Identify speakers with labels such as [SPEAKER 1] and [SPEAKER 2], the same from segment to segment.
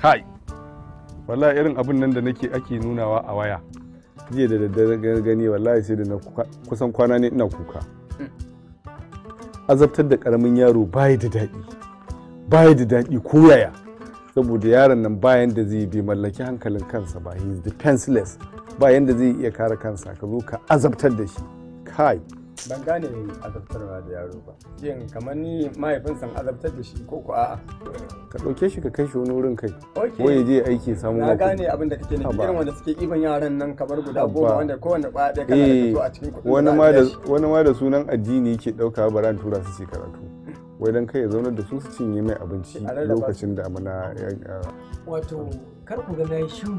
[SPEAKER 1] kai wallahi irin abin nan da nake ake nunawa a waya jiya da daddare gani wallahi sai da na kusan kwana ne ina kuka azabtar da karamin yaro baya da daɗi baya da daɗi ko yaya saboda yaron nan bayan da zai bi mallaki hankalin kansa ba he is defenseless bayan da zai iya kare kansa ka zo ka azabtar da shi kai
[SPEAKER 2] ban gane azabtarwa da yaro ba shin kamar ni mahaifin san azabtar da shi ko ko a'a
[SPEAKER 1] ka ɗauke shi ka kai shi wani wurin kai
[SPEAKER 2] Ok.
[SPEAKER 1] ko ya je aiki samu
[SPEAKER 2] na
[SPEAKER 1] mako.
[SPEAKER 2] gane abin da kake nufi
[SPEAKER 1] Haba.
[SPEAKER 2] irin wanda suke iban yaran nan kamar guda
[SPEAKER 1] Haba.
[SPEAKER 2] goma wanda kowanne kwaya ɗaya kana da
[SPEAKER 1] eh
[SPEAKER 2] kaso a cikin kuɗin
[SPEAKER 1] wani
[SPEAKER 2] za a
[SPEAKER 1] ma da
[SPEAKER 2] biya shi.
[SPEAKER 1] wani ma da sunan addini yake ɗauka bara an tura su su karatu wai dan kai ya zaunar da su su cinye mai abinci
[SPEAKER 2] A rarraba
[SPEAKER 1] lokacin da muna
[SPEAKER 3] wato kar ku ga nayi shiru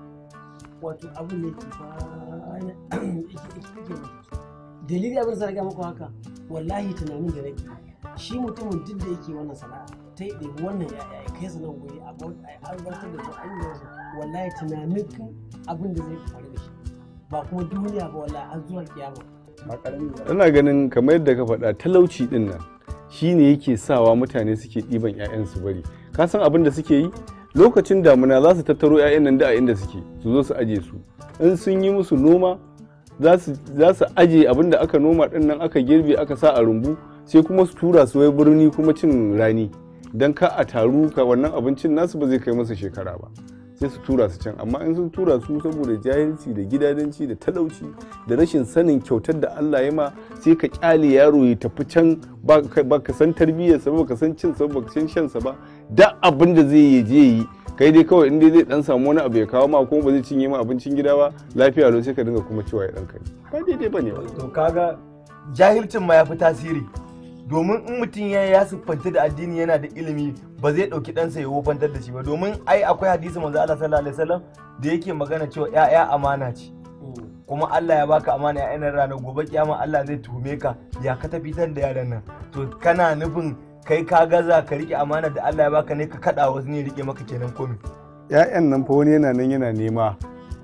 [SPEAKER 3] wato abu ne ke ba yake yake dalili abin sa ga muku haka wallahi tunanin da nake shi mutumin duk da yake wannan sana'a ta yi ɗebi wannan yaya ya kai su nan guri a albarkar da su an yi wasu wallahi tunanin abin da zai faru da shi ba kuma duniya ba wallahi har zuwa kiyama
[SPEAKER 2] ba ƙarami ba
[SPEAKER 1] ina ganin kamar yadda ka faɗa talauci din nan shine yake sawa mutane suke ɗiban 'ya'yan su bari ka san abin da suke yi lokacin damuna za su tattaro 'ya'yan nan da a inda suke su zo su aje su in sun yi musu noma za su aje abin da aka noma din nan aka girbe aka sa a rumbu sai kuma su tura su wai birni kuma cin rani don ka a taru ka wannan abincin nasu ba zai kai masa shekara ba sai su tura su can amma in sun tura su saboda jahilci da gidadanci da talauci da rashin sanin kyautar da Allah ya ma sai ka kyale yaro ya tafi can ba ka san tarbiyyarsa ba ka san cinsa ba ka san shansa ba da abin da zai yi je yi kai dai kawai in dai zai dan samu wani abu ya kawo ma kuma ba zai cinye ma abincin gida ba lafiya lau sai ka dinga kuma cewa ya dan kai ba daidai ba ne ba
[SPEAKER 4] to kaga jahilcin ma ya fi tasiri domin in mutum ya ya siffanta da addini yana da ilimi ba zai ɗauki ɗansa ya wofantar da shi ba domin ai akwai hadisi manzo Allah sallallahu alaihi wasallam da yake magana cewa ƴaƴa amana ce kuma Allah ya baka amana ya yanar ranar gobe kiyama Allah zai tuhume ka ya ka tafitar da yaran nan to kana nufin kai ka gaza ka rike amana da Allah ya baka ne ka kada wasu ne rike maka kenan komai
[SPEAKER 1] ƴaƴan nan fa wani yana nan yana nema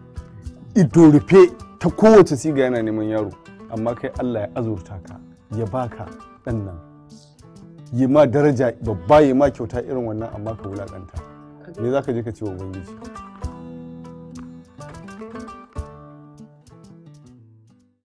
[SPEAKER 1] ido rufe ta kowace siga yana neman yaro amma kai Allah ya azurta ka ya baka ɗan nan yi ma daraja babba yi ma kyauta irin wannan amma ka wulaƙanta me za ka je ka ce wa ubangiji